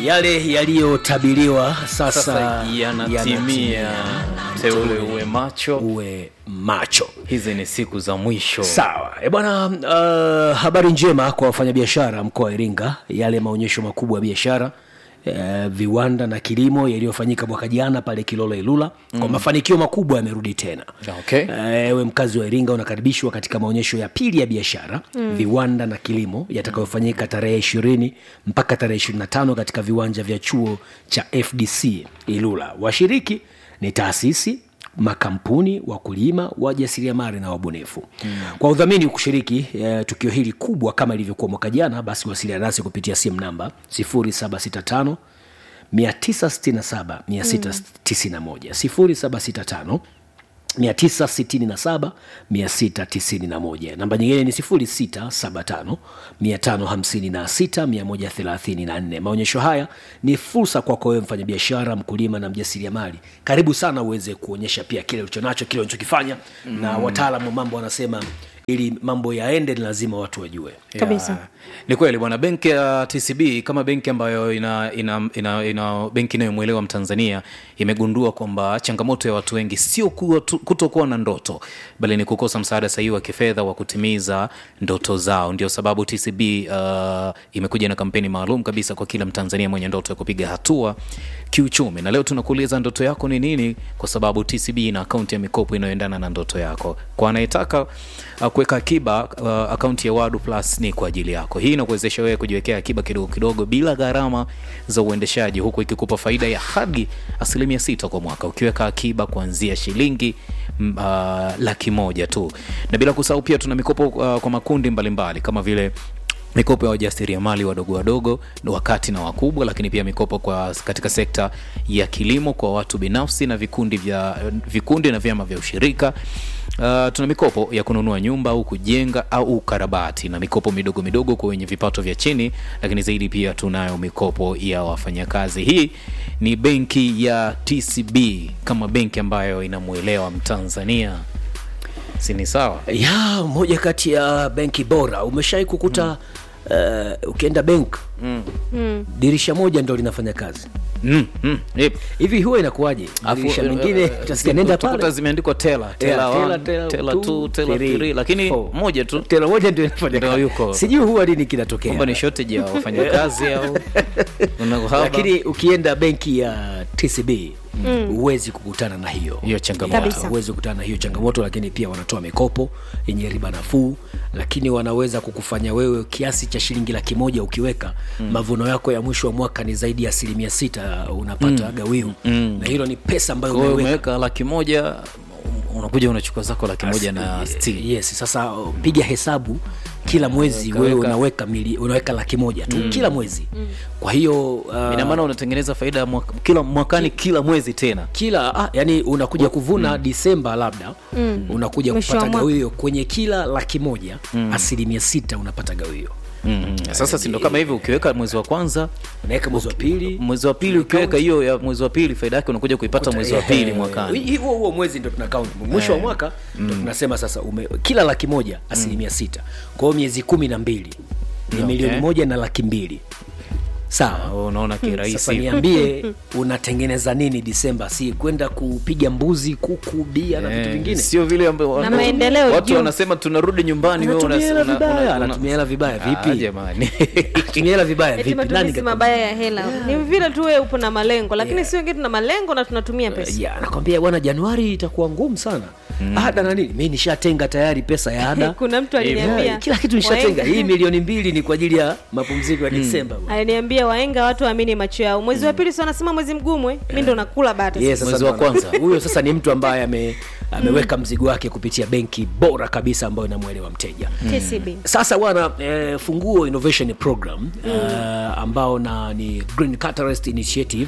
yale yaliyotabiriwa sasa, sasa yanatimia teule uwe macho uwe macho hizi ni siku za mwisho sawa e bwana uh, habari njema kwa wafanyabiashara mkoa wa iringa yale maonyesho makubwa ya biashara Uh, viwanda na kilimo yaliyofanyika mwaka jana pale kilolo ilula mm. kwa mafanikio makubwa yamerudi tena Okay. ewe mkazi wa iringa unakaribishwa katika maonyesho ya pili ya biashara mm. viwanda na kilimo yatakayofanyika tarehe ishirini mpaka tarehe ishirini na tano katika viwanja vya chuo cha fdc ilula washiriki ni taasisi makampuni wakulima wajasiriamali na wabunifu mm. kwa udhamini kushiriki e, tukio hili kubwa kama ilivyokuwa mwaka jana basi wasiliana nasi kupitia simu namba 765 967 691 0765 967 691 namba nyingine ni 675 556 134 maonyesho haya ni fursa kwako wewe mfanyabiashara mkulima na mjasiriamali karibu sana uweze kuonyesha pia kile ulichonacho kile unachokifanya mm. na wataalamu wa mambo wanasema ili mambo yaende ni lazima watu wajue kabisa Ya, ni kweli bwana benki ya tcb kama benki ambayo ina, ina, ina, ina benki inayomwelewa mtanzania imegundua kwamba changamoto ya watu wengi sio kuwa tu- kutokuwa na ndoto bali ni kukosa msaada sahihi wa kifedha wa kutimiza ndoto zao ndio sababu tcb uh, imekuja na kampeni maalum kabisa kwa kila mtanzania mwenye ndoto ya kupiga hatua kiuchumi na leo tunakuuliza ndoto yako ni nini kwa sababu tcb ina akaunti ya mikopo inayoendana na ndoto yako kwa anayetaka uh, kuweka akiba uh, akaunti ya wadu plus ni kwa ajili yako hii inakuwezesha wewe kujiwekea akiba kidogo kidogo bila gharama za uendeshaji huku ikikupa faida ya hadi asilimia sita kwa mwaka ukiweka akiba kuanzia shilingi mm, uh, laki moja tu na bila kusahau pia tuna mikopo uh, kwa makundi mbalimbali mbali, kama vile mikopo ya wajasiriamali wadogo wadogo wakati na wakubwa lakini pia mikopo kwa katika sekta ya kilimo kwa watu binafsi na vikundi vya vikundi na vyama vya ushirika Uh, tuna mikopo ya kununua nyumba au kujenga au ukarabati na mikopo midogo midogo kwa wenye vipato vya chini lakini zaidi pia tunayo mikopo ya wafanyakazi hii ni benki ya tcb kama benki ambayo inamwelewa mtanzania si ni sawa ya moja kati ya benki bora umeshawai kukuta mm. uh, ukienda benk mm. mm. dirisha moja ndo linafanya kazi mm, mm, yep. hivi huwa inakuwaje Afu, dirisha eh, mengine eh, utasikia nenda utakuta pale zimeandikwa tela tela Yeah, one, tela, tela tela two, two, tela three, three, lakini four. moja tu tela moja ndio inafanya Ndio kazi. yuko. sijui huwa lini kinatokea kwamba ni shortage ya wafanyakazi au una uhaba lakini ukienda benki ya tcb huwezi kukutana na hiyo Hiyo changamoto. Kabisa. huwezi kukutana na hiyo changamoto lakini pia wanatoa mikopo yenye riba nafuu lakini wanaweza kukufanya wewe kiasi cha shilingi laki moja ukiweka mm. mavuno yako ya mwisho wa mwaka ni zaidi ya asilimia sita unapata mm. gawio mm. na hilo ni pesa ambayo Kwa hiyo umeweka umeweka laki moja unakuja unachukua zako laki moja na sitini yes sasa uh, piga hesabu kila mwezi Weka- wewe weka. unaweka mili, unaweka laki moja tu mm. kila mwezi mm. kwa hiyo uh, ina maana unatengeneza faida ya mwaka, kila mwakani kila mwezi tena kila ah, yani unakuja kuvuna mm. disemba labda mm. unakuja Mwisho wa kupata mwaka. gawio kwenye kila laki moja mm. asilimia sita unapata gawio mm. sasa sindo kama hivi ukiweka mwezi wa kwanza unaweka mwezi wa pili mwezi wa pili ukiweka hiyo ya mwezi wa pili faida yake unakuja kuipata mwezi wa pili Eh, mwakani hi- huo huo mwezi ndo tuna count mwisho wa mwaka ndo tunasema sasa ume, kila laki moja asilimia sita kwa hiyo miezi kumi na mbili ni Okay. milioni moja na laki mbili sawa Oh, unaona sasa kirahisi niambie unatengeneza nini disemba si kwenda kupiga mbuzi kuku bia na vitu Eh, vingine sio vile ambayo Na maendeleo watu juu. wanasema tunarudi nyumbani wewe Anatumia hela una- una- vibaya, una- una- anatumia hela vibaya Ah, vipi jamani tumia hela vibaya eti vipi nani matumizi kakwambia? mabaya ya hela ni vile tu wewe upo na malengo lakini si wengine tuna malengo na tunatumia pesa ya nakwambia bwana januari itakuwa ngumu sana ada na nini mi nishatenga tayari pesa ya ada kuna mtu Ya, aliniambia kila kitu nishatenga wahenga- hii milioni mbili ni kwa ajili ya mapumziko ya disemba bwana. aliniambia waenga watu waamini macho yao mwezi wa pili si wanasema mwezi mgumu eh? mi ndo nakula bata Yes, sasa Mwezi wa bwana, kwanza. huyo sasa ni mtu ambaye ame, ameweka mzigo wake kupitia benki bora kabisa ambayo inamwelewa mteja tcb sasa bwana eh, funguo innovation program eh, ambao na ni green catalyst initiative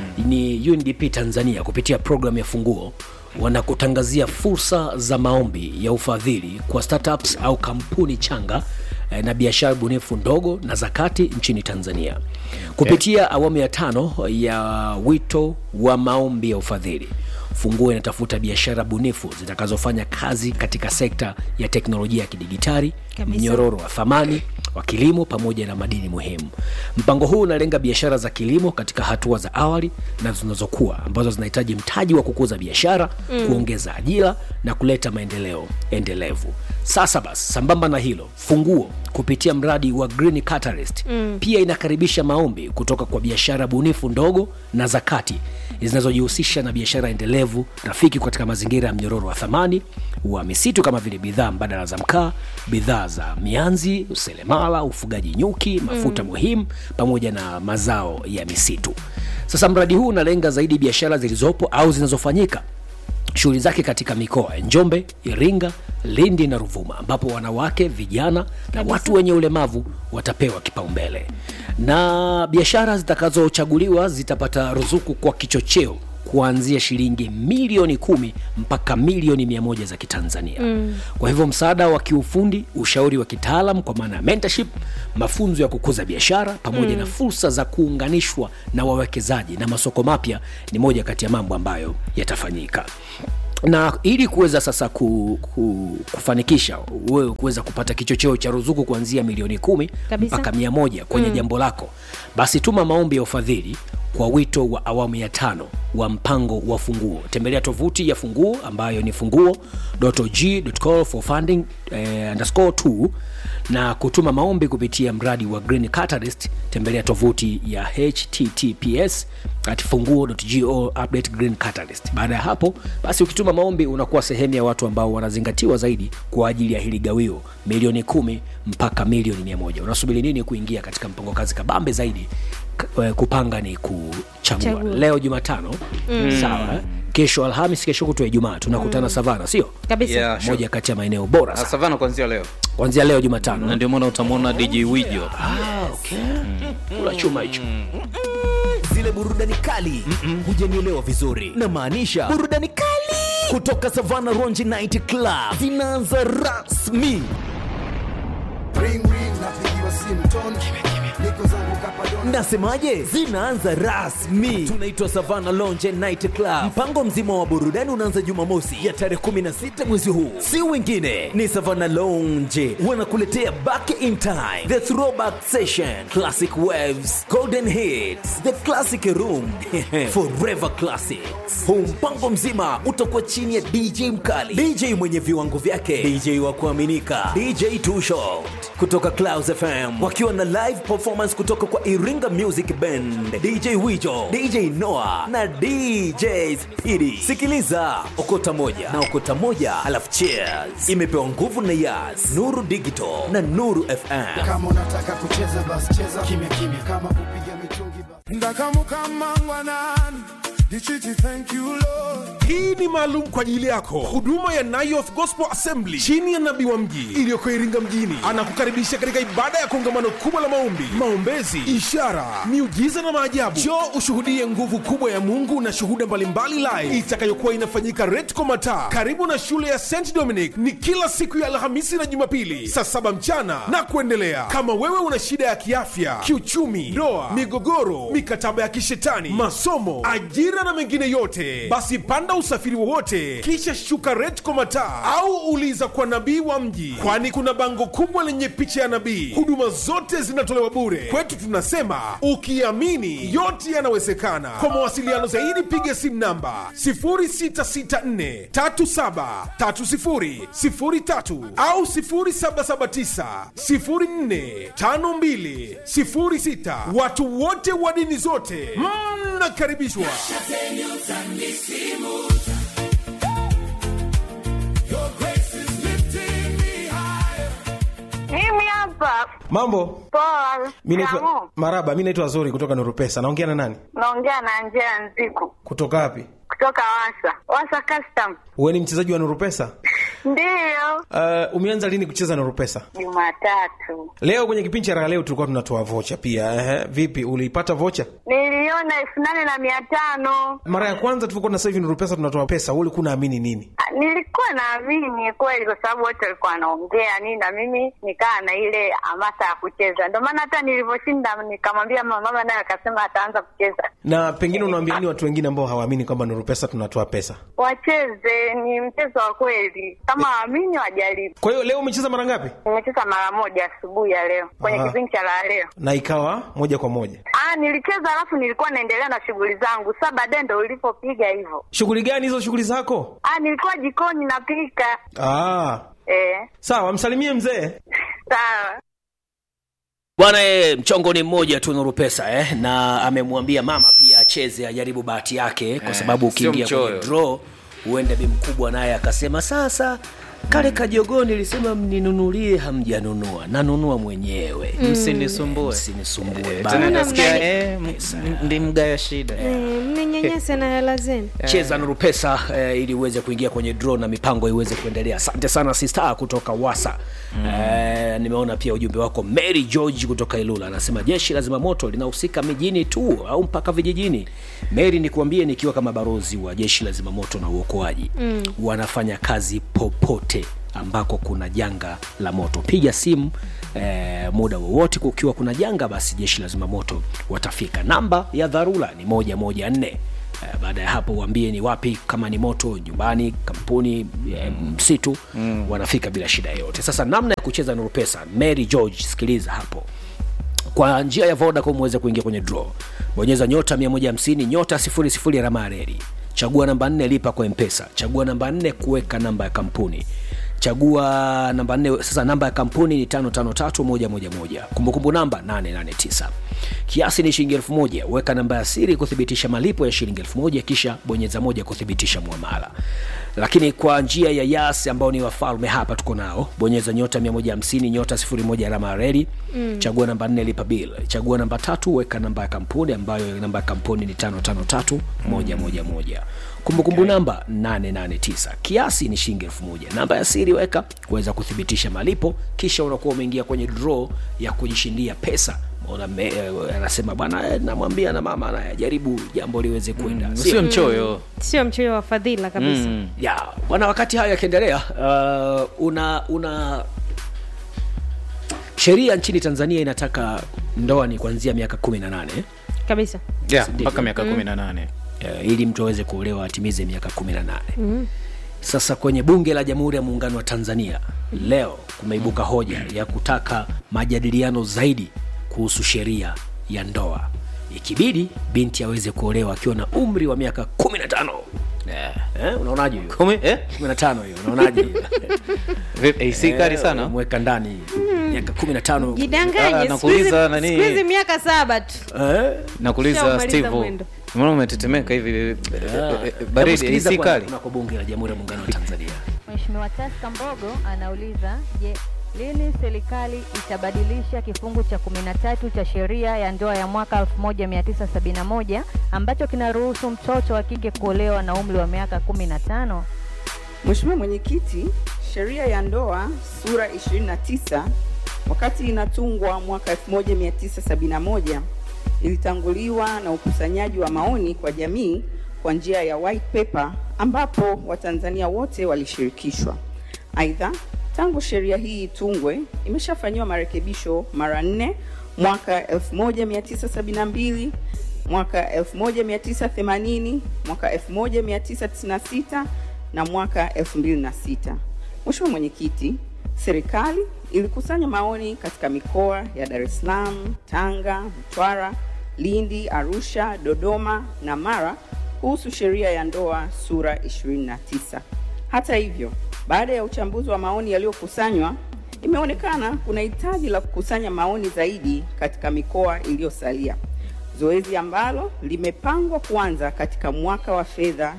ni undp tanzania kupitia program ya funguo wanakutangazia fursa za maombi ya ufadhili kwa startups au kampuni changa eh, na biashara bunifu ndogo na zakati nchini tanzania kupitia awamu ya tano ya wito wa maombi ya ufadhili funguo inatafuta biashara bunifu zitakazofanya kazi katika sekta ya teknolojia ya kidigitali Kabisa. mnyororo wa thamani wa kilimo pamoja na madini muhimu. Mpango huu unalenga biashara za kilimo katika hatua za awali na zinazokuwa ambazo zinahitaji mtaji wa kukuza biashara mm. kuongeza ajira na kuleta maendeleo endelevu. Sasa basi, sambamba na hilo, Funguo kupitia mradi wa Green Catalyst mm. pia inakaribisha maombi kutoka kwa biashara bunifu ndogo na za kati zinazojihusisha na biashara endelevu rafiki katika mazingira ya mnyororo wa thamani wa misitu kama vile bidhaa mbadala za mkaa, bidhaa za mianzi, uselemala, ufugaji nyuki, mafuta mm. muhimu pamoja na mazao ya misitu. Sasa mradi huu unalenga zaidi biashara zilizopo au zinazofanyika shughuli zake katika mikoa ya Njombe, Iringa, Lindi na Ruvuma, ambapo wanawake, vijana na watu wenye ulemavu watapewa kipaumbele, na biashara zitakazochaguliwa zitapata ruzuku kwa kichocheo kuanzia shilingi milioni kumi mpaka milioni mia moja za Kitanzania. Mm. Kwa hivyo msaada wa kiufundi, ushauri wa kitaalam kwa maana ya mentorship, mafunzo ya kukuza biashara pamoja mm. na fursa za kuunganishwa na wawekezaji na masoko mapya ni moja kati ya mambo ambayo yatafanyika na ili kuweza sasa ku, ku, kufanikisha wewe kuweza kupata kichocheo cha ruzuku kuanzia milioni kumi Kabisa. mpaka mia moja kwenye mm. jambo lako, basi tuma maombi ya ufadhili kwa wito wa awamu ya tano wa mpango wa Funguo. Tembelea tovuti ya Funguo ambayo ni funguo.g.call for funding eh, underscore 2 na kutuma maombi kupitia mradi wa Green Catalyst. Tembelea tovuti ya https at funguo.go update Green Catalyst. Baada ya hapo basi, ukituma maombi unakuwa sehemu ya watu ambao wanazingatiwa zaidi kwa ajili ya hili gawio milioni kumi mpaka milioni mia moja. Unasubiri nini kuingia katika mpango kazi kabambe zaidi? K- eh, kupanga ni kuchagua. Chagua. Leo Jumatano mm. sawa eh? Kesho Alhamis, kesho kutwa Ijumaa tunakutana Savana, sio kabisa Yeah, sure. moja kati ya maeneo bora Ah, sana Savana kuanzia leo kuanzia leo Jumatano. na ndio maana utamwona DJ Wijo Ah, okay. Kula chuma hicho zile burudani kali hujanielewa vizuri na maanisha burudani kali kutoka savana ronji night club zinaanza rasmi ring ring napigiwa simu ton niko zangu kapadon nasemaje zinaanza rasmi tunaitwa savana lonje night club mpango mzima wa burudani unaanza jumamosi ya tarehe 16 mwezi huu si wengine ni savana lonje wanakuletea back in time the throwback session classic waves golden hits the classic room forever classics huu mpango mzima utakuwa chini ya dj mkali dj mwenye viwango vyake dj wa kuaminika dj Two Shot kutoka Clouds FM wakiwa na live performance kutoka kwa Iringa Music Band, DJ Wijo, DJ Noah na DJ Speedy. Sikiliza okota moja na okota moja, alafu cheers. Imepewa nguvu na Yas, Nuru Digital na Nuru FM. kama unataka kucheza basi cheza kimya kimya kama kupiga mitungi basi ndakamukamangwanani ndichiti thank you lord hii ni maalum kwa ajili yako huduma ya Nayoth Gospel Assembly chini ya nabii wa mji iliyoko Iringa mjini anakukaribisha katika ibada ya kongamano kubwa la maombi, maombezi, ishara, miujiza na maajabu. Njoo ushuhudie nguvu kubwa ya Mungu na shuhuda mbalimbali live itakayokuwa inafanyika Retco Mataa karibu na shule ya St Dominic. Ni kila siku ya Alhamisi na Jumapili saa saba mchana na kuendelea. Kama wewe una shida ya kiafya, kiuchumi, ndoa, migogoro, mikataba ya kishetani, masomo, ajira na mengine yote, basi panda usafiri wowote kisha shuka Retco Mataa au uliza kwa nabii wa mji, kwani kuna bango kubwa lenye picha ya nabii. Huduma zote zinatolewa bure. Kwetu tunasema ukiamini yote yanawezekana. Kwa mawasiliano zaidi piga simu namba 0664 37 30 03 au 0779 04 52 06. Watu wote wa dini zote mnakaribishwa. your grace is lifting me higher Mimi hapa Mambo, poa. mi naitwa Kamu, Maraba, mi naitwa Zuri kutoka Nurupesa. Naongea na nani? naongea na Angela Nziku Kutoka wapi? kutoka Wasa Wasa Custom. Wewe ni mchezaji wa Nurupesa? Ndiyo, Uh, umeanza lini kucheza Nurupesa? Jumatatu Leo kwenye kipindi cha raha leo tulikuwa tunatoa vocha pia. Ehe, vipi uliipata vocha? niliona nimeona elfu nane na mia tano. Mara ya kwanza tulivyokuwa na sasa hivi Nuru Pesa tunatoa pesa, wewe ulikuwa unaamini nini? Ah, Nilikuwa naamini kweli, kwa sababu wote walikuwa wanaongea nini, na mimi nikaa na ile hamasa ya kucheza. Ndio maana hata nilivyoshinda nikamwambia mama, mama naye akasema ataanza kucheza. Na pengine unawaambia nini watu wengine ambao hawaamini kwamba Nuru Pesa tunatoa pesa? Wacheze, ni mchezo wa kweli, kama waamini wajaribu. Kwa hiyo leo umecheza mara ngapi? Nimecheza mara moja asubuhi ya leo kwenye Aha. kipindi cha la leo. Na ikawa moja kwa moja. Ah, nilicheza alafu nilikuwa naendelea na shughuli zangu. Sasa baadaye ndo ulipopiga hivyo. Shughuli gani hizo shughuli zako? Ah, nilikuwa jikoni napika. Ah, Eh, sawa, msalimie mzee. sawa. bwana e, mchongo ni mmoja tu nuru pesa eh, na amemwambia mama pia acheze ajaribu bahati yake kwa Eh, sababu sio ukiingia kwenye mchoyo. draw huenda bi mkubwa naye akasema sasa kale kajogoo nilisema mninunulie hamjanunua nanunua mwenyewe msinisumbue msinisumbue tena bana. nasikia eh, m- m- ndi mgaya shida Eh, mninyanyase na hela zenu cheza nuru pesa eh, ili uweze kuingia kwenye draw na mipango iweze kuendelea asante sana sista kutoka wasa mm. eh, nimeona pia ujumbe wako mary george kutoka ilula anasema jeshi la zimamoto linahusika mijini tu au mpaka vijijini mary nikuambie nikiwa kama barozi wa jeshi la zimamoto na uokoaji mm. wanafanya kazi popote ambako kuna janga la moto piga simu eh, muda wowote kukiwa kuna janga basi jeshi la zimamoto watafika namba ya dharura ni moja moja nne Eh, baada ya hapo uambie ni wapi kama ni moto nyumbani kampuni eh, msitu mm. wanafika bila shida yoyote sasa namna ya kucheza nuru pesa mary george sikiliza hapo kwa njia ya vodacom uweze kuingia kwenye draw bonyeza nyota 150 nyota 00 alama ya reli chagua namba 4 lipa kwa mpesa chagua namba 4 kuweka namba ya kampuni chagua namba 4 sasa namba ya kampuni ni 553111 kumbukumbu namba 889 kiasi ni shilingi 1000 weka namba ya siri kuthibitisha malipo ya shilingi 1000 kisha bonyeza moja kuthibitisha muamala lakini kwa njia ya yas ambao ni wafalme hapa tuko nao bonyeza nyota 150 nyota 01 alama ya reli mm. chagua namba 4 lipa bill chagua namba tatu weka namba ya kampuni ambayo namba ya kampuni ni 553111 kumbukumbu namba 889 kiasi ni shilingi 1000 namba ya siri weka kuweza kuthibitisha malipo kisha unakuwa umeingia kwenye draw ya kujishindia pesa Ona me- eh, anasema bwana eh, namwambia na mama anajaribu jambo liweze kwenda mm, sio mchoyo sio mchoyo wa fadhila kabisa Mm. ya bwana wakati hayo yakiendelea uh, una una sheria nchini tanzania inataka ndoa ni kuanzia miaka kumi na nane kabisa Yeah, mpaka miaka kumi na nane uh, ili mtu aweze kuolewa atimize miaka kumi na nane mm. sasa kwenye bunge la jamhuri ya muungano wa tanzania leo kumeibuka hoja ya kutaka majadiliano zaidi kuhusu sheria ya ndoa ikibidi binti aweze kuolewa akiwa na umri wa miaka kumi na tano eh, eh, unaonaje hiyo kumi eh? kumi na tano hiyo unaonaje hiyo Vipi, eh, si kali sana mweka ndani miaka kumi na tano Ah, jidanganye siku nakuuliza hizi- nani- siku hizi miaka saba tu Eh? nakuuliza Ushamaliza steve mwendo. mbona umetetemeka hivi eh, eh, eh, Hebu baridi sikiliza si kwanza kali kunako bunge la jamhuri ya muungano wa tanzania Mheshimiwa Taska Mbogo anauliza, je, lini serikali itabadilisha kifungu cha 13 cha sheria ya ndoa ya mwaka 1971 ambacho kinaruhusu mtoto wa kike kuolewa na umri wa miaka 15? Mheshimiwa Mwenyekiti, sheria ya ndoa sura 29 wakati inatungwa mwaka 1971 ilitanguliwa na ukusanyaji wa maoni kwa jamii kwa njia ya white paper ambapo Watanzania wote walishirikishwa. Aidha, tangu sheria hii itungwe imeshafanyiwa marekebisho mara nne mwaka 1972 mwaka 1980 mwaka 1996 na mwaka 2006. Mheshimiwa Mwenyekiti, serikali ilikusanya maoni katika mikoa ya Dar es Salaam, Tanga, Mtwara, Lindi, Arusha, Dodoma na Mara kuhusu sheria ya ndoa sura 29. Hata hivyo, baada ya uchambuzi wa maoni yaliyokusanywa, imeonekana kuna hitaji la kukusanya maoni zaidi katika mikoa iliyosalia, zoezi ambalo limepangwa kuanza katika mwaka wa fedha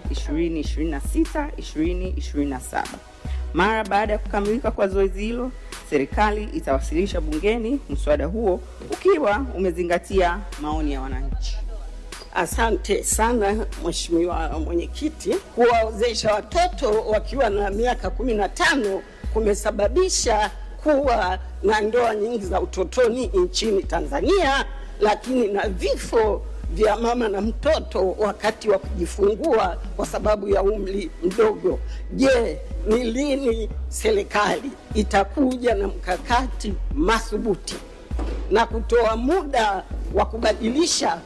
2026-2027. Mara baada ya kukamilika kwa zoezi hilo, serikali itawasilisha bungeni mswada huo ukiwa umezingatia maoni ya wananchi. Asante sana Mheshimiwa Mwenyekiti. Kuwaozesha watoto wakiwa na miaka kumi na tano kumesababisha kuwa na ndoa nyingi za utotoni nchini Tanzania, lakini na vifo vya mama na mtoto wakati wa kujifungua kwa sababu ya umri mdogo. Je, ni lini serikali itakuja na mkakati madhubuti na kutoa muda wa kubadilisha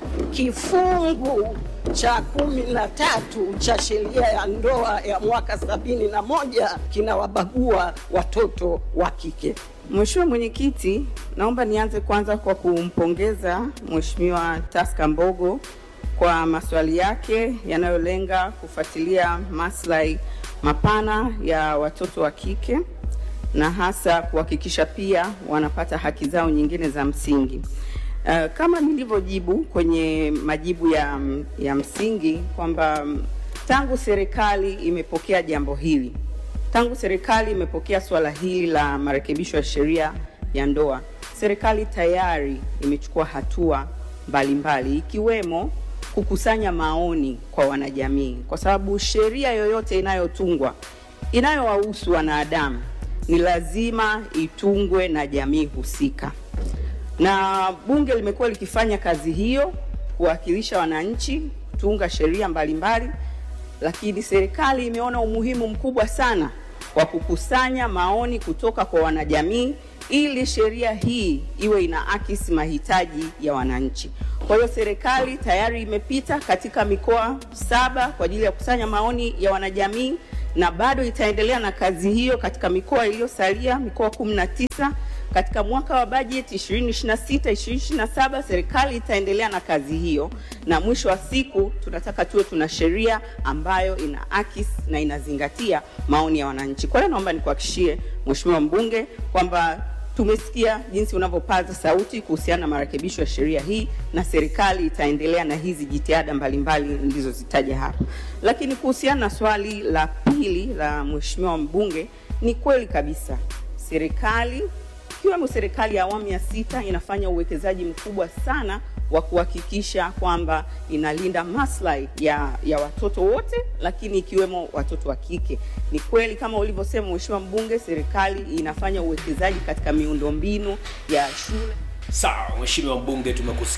kifungu cha kumi na tatu cha sheria ya ndoa ya mwaka sabini na moja kinawabagua watoto wa kike. Mheshimiwa Mwenyekiti, naomba nianze kwanza kwa kumpongeza Mheshimiwa Taska Mbogo kwa maswali yake yanayolenga kufuatilia maslahi mapana ya watoto wa kike na hasa kuhakikisha pia wanapata haki zao nyingine za msingi. Uh, kama nilivyojibu kwenye majibu ya, ya msingi kwamba mm, tangu serikali imepokea jambo hili tangu serikali imepokea swala hili la marekebisho ya sheria ya ndoa, serikali tayari imechukua hatua mbalimbali ikiwemo kukusanya maoni kwa wanajamii, kwa sababu sheria yoyote inayotungwa inayowahusu wanadamu ni lazima itungwe na jamii husika, na bunge limekuwa likifanya kazi hiyo kuwakilisha wananchi, kutunga sheria mbalimbali lakini serikali imeona umuhimu mkubwa sana wa kukusanya maoni kutoka kwa wanajamii ili sheria hii iwe inaakisi mahitaji ya wananchi. Kwa hiyo serikali tayari imepita katika mikoa saba kwa ajili ya kukusanya maoni ya wanajamii na bado itaendelea na kazi hiyo katika mikoa iliyosalia, mikoa kumi na tisa katika mwaka wa bajeti 2026 2027 serikali itaendelea na kazi hiyo, na mwisho wa siku tunataka tuwe tuna sheria ambayo ina akis na inazingatia maoni ya wananchi. Kwa hiyo naomba nikuhakikishie Mheshimiwa mbunge kwamba tumesikia jinsi unavyopaza sauti kuhusiana na marekebisho ya sheria hii, na serikali itaendelea na hizi jitihada mbalimbali nilizozitaja hapa. Lakini kuhusiana na swali la pili la Mheshimiwa mbunge, ni kweli kabisa serikali ikiwemo serikali ya awamu ya sita inafanya uwekezaji mkubwa sana wa kuhakikisha kwamba inalinda maslahi ya, ya watoto wote, lakini ikiwemo watoto wa kike. Ni kweli kama ulivyosema Mheshimiwa mbunge, serikali inafanya uwekezaji katika miundombinu ya shule Sawa, mheshimiwa mbunge, tumekusikia.